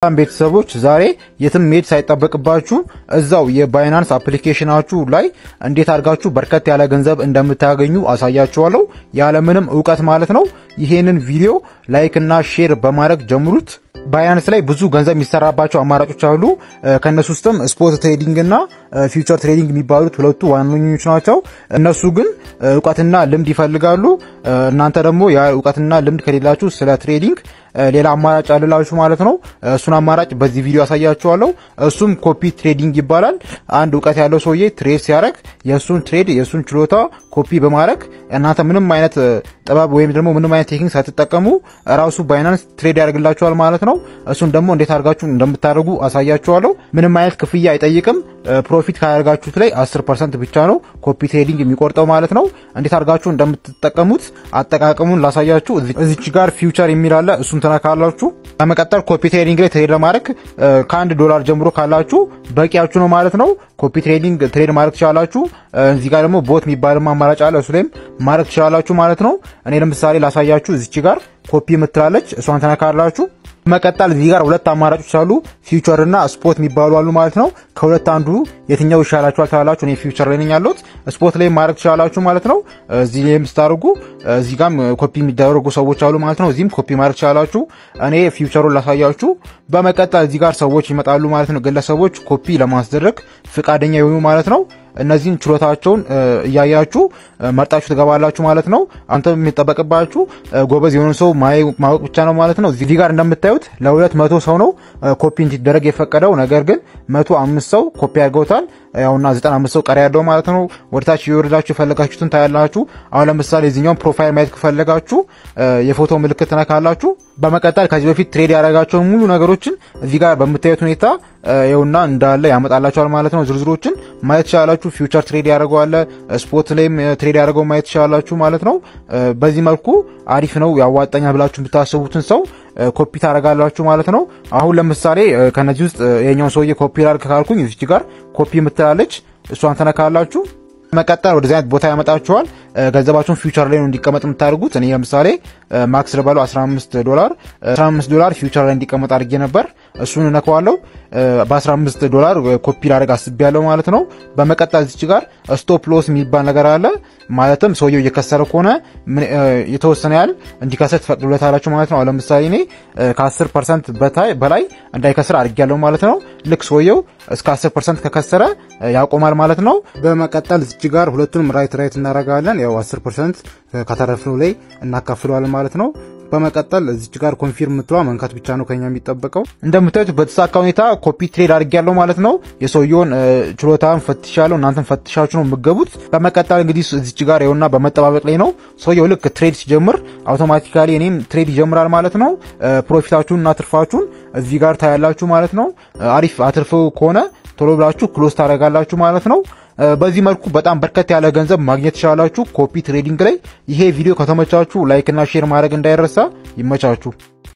ቤተሰቦች ዛሬ የትም መሄድ ሳይጠበቅባችሁ እዛው የባይናንስ አፕሊኬሽናችሁ ላይ እንዴት አድርጋችሁ በርከት ያለ ገንዘብ እንደምታገኙ አሳያችኋለሁ፣ ያለምንም እውቀት ማለት ነው። ይሄንን ቪዲዮ ላይክ እና ሼር በማድረግ ጀምሩት። ባይናንስ ላይ ብዙ ገንዘብ የሚሰራባቸው አማራጮች አሉ። ከእነሱ ውስጥም ስፖት ትሬዲንግ እና ፊውቸር ትሬዲንግ የሚባሉት ሁለቱ ዋነኞች ናቸው። እነሱ ግን እውቀትና ልምድ ይፈልጋሉ። እናንተ ደግሞ ያ እውቀትና ልምድ ከሌላችሁ ስለ ትሬዲንግ ሌላ አማራጭ አልላችሁ ማለት ነው። እሱን አማራጭ በዚህ ቪዲዮ ያሳያችኋለሁ። እሱም ኮፒ ትሬዲንግ ይባላል። አንድ እውቀት ያለው ሰውዬ ትሬድ ሲያደርግ የእሱን ትሬድ የእሱን ችሎታ ኮፒ በማድረግ እናንተ ምንም አይነት ጥበብ ወይም ደግሞ ምንም አይነት ቴክኒክ ሳትጠቀሙ ራሱ ባይናንስ ትሬድ ያደርግላችኋል ማለት ነው። እሱን ደግሞ እንዴት አድርጋችሁ እንደምታደርጉ አሳያችኋለሁ። ምንም አይነት ክፍያ አይጠይቅም። ፕሮፊት ካደርጋችሁት ላይ 10 ፐርሰንት ብቻ ነው ኮፒ ትሬዲንግ የሚቆርጠው ማለት ነው። እንዴት አድርጋችሁ እንደምትጠቀሙት አጠቃቀሙን ላሳያችሁ። እዚች ጋር ፊውቸር የሚል አለ። እሱን ትነካላችሁ። በመቀጠል ኮፒ ትሬዲንግ ላይ ትሬድ ለማድረግ ከአንድ ዶላር ጀምሮ ካላችሁ በቂያችሁ ነው ማለት ነው። ኮፒ ትሬዲንግ ትሬድ ማድረግ ትችላላችሁ። እዚህ ጋር ደግሞ ቦት የሚባልም አማራጭ አለ። እሱ ላይም ማድረግ ትችላላችሁ ማለት ነው። እኔ ለምሳሌ ላሳያችሁ። እዚች ጋር ኮፒ የምትላለች እሷን ተነካላችሁ። መቀጠል እዚህ ጋር ሁለት አማራጮች አሉ፣ ፊውቸር እና ስፖት የሚባሉ አሉ ማለት ነው። ከሁለት አንዱ የትኛው ይሻላችኋል ትላላችሁ። እኔ ፊውቸር ላይ ነኝ ያለሁት። ስፖት ላይ ማድረግ ትችላላችሁ ማለት ነው። እዚህ ላይ የምታደርጉ እዚህ ጋም ኮፒ የሚደረጉ ሰዎች አሉ ማለት ነው። እዚህም ኮፒ ማድረግ ትችላላችሁ። እኔ ፊውቸሩን ላሳያችሁ። በመቀጠል እዚህ ጋር ሰዎች ይመጣሉ ማለት ነው። ግለሰቦች ኮፒ ለማስደረግ ፍቃደኛ የሆኑ ማለት ነው። እነዚህን ችሎታቸውን እያያችሁ መርጣችሁ ትገባላችሁ ማለት ነው። አንተ የሚጠበቅባችሁ ጎበዝ የሆነ ሰው ማወቅ ብቻ ነው ማለት ነው። እዚህ ጋር እንደምታዩት ለሁለት መቶ ሰው ነው ኮፒ እንዲደረግ የፈቀደው። ነገር ግን መቶ አምስት ሰው ኮፒ አድርገውታል። ያውና ዘጠና አምስት ሰው ቀሪ ያለው ማለት ነው። ወደታች የወረዳችሁ የፈለጋችሁትን ታያላችሁ። አሁን ለምሳሌ የዚህኛውን ፕሮፋይል ማየት ከፈለጋችሁ የፎቶ ምልክት ትነካላችሁ። በመቀጠል ከዚህ በፊት ትሬድ ያደረጋቸውን ሙሉ ነገሮችን እዚህ ጋር በምታዩት ሁኔታ ይኸውና እንዳለ ያመጣላችኋል ማለት ነው። ዝርዝሮችን ማየት ትችላላችሁ። ፊውቸር ትሬድ ያደርገዋለ ስፖት ላይም ትሬድ ያደርገው ማየት ትችላላችሁ ማለት ነው። በዚህ መልኩ አሪፍ ነው ያዋጣኛል ብላችሁ የምታስቡትን ሰው ኮፒ ታደርጋላችሁ ማለት ነው። አሁን ለምሳሌ ከነዚህ ውስጥ የኛውን ሰውዬ ኮፒ ላድርግ ካልኩኝ እዚች ጋር ኮፒ የምትላለች እሷን ተነካላችሁ። መቀጠል ወደዚህ አይነት ቦታ ያመጣችኋል። ገንዘባችሁን ፊውቸር ላይ ነው እንዲቀመጥ የምታደርጉት። እኔ ለምሳሌ ማክስ ልበለው 15 ዶላር 15 ዶላር ፊውቸር ላይ እንዲቀመጥ አድርጌ ነበር። እሱን እነከዋለሁ። በ15 ዶላር ኮፒ ላደርግ አስቤያለሁ ማለት ነው። በመቀጠል እዚች ጋር ስቶፕ ሎስ የሚባል ነገር አለ። ማለትም ሰውየው እየከሰረ ከሆነ የተወሰነ ያህል እንዲከስር ትፈቅዱለታላችሁ ማለት ነው። ለምሳሌ እኔ ከ10 ፐርሰንት በላይ እንዳይከስር አድርጌያለሁ ማለት ነው። ልክ ሰውየው እስከ 10 ፐርሰንት ከከሰረ ያቆማል ማለት ነው። በመቀጠል እዚች ጋር ሁለቱንም ራይት ራይት እናደርጋለን። ያው 10 ፐርሰንት ከተረፍነው ላይ እናካፍለዋለን ማለት ነው። በመቀጠል እዚች ጋር ኮንፊርም ምትሏ መንካት ብቻ ነው ከኛ የሚጠበቀው። እንደምታዩት በተሳካ ሁኔታ ኮፒ ትሬድ አድርጌያለሁ ማለት ነው። የሰውየውን ችሎታን ፈትሻለሁ። እናንተን ፈትሻችሁ ነው የምገቡት። በመቀጠል እንግዲህ እዚች ጋር ይኸውና በመጠባበቅ ላይ ነው። ሰውየው ልክ ትሬድ ሲጀምር አውቶማቲካሊ እኔም ትሬድ ይጀምራል ማለት ነው። ፕሮፊታችሁን እና ትርፋችሁን እዚህ ጋር ታያላችሁ ማለት ነው። አሪፍ አትርፍ ከሆነ ቶሎ ብላችሁ ክሎዝ ታደርጋላችሁ ማለት ነው። በዚህ መልኩ በጣም በርከት ያለ ገንዘብ ማግኘት ትችላላችሁ ኮፒ ትሬዲንግ ላይ። ይሄ ቪዲዮ ከተመቻችሁ ላይክ እና ሼር ማድረግ እንዳይረሳ። ይመቻችሁ።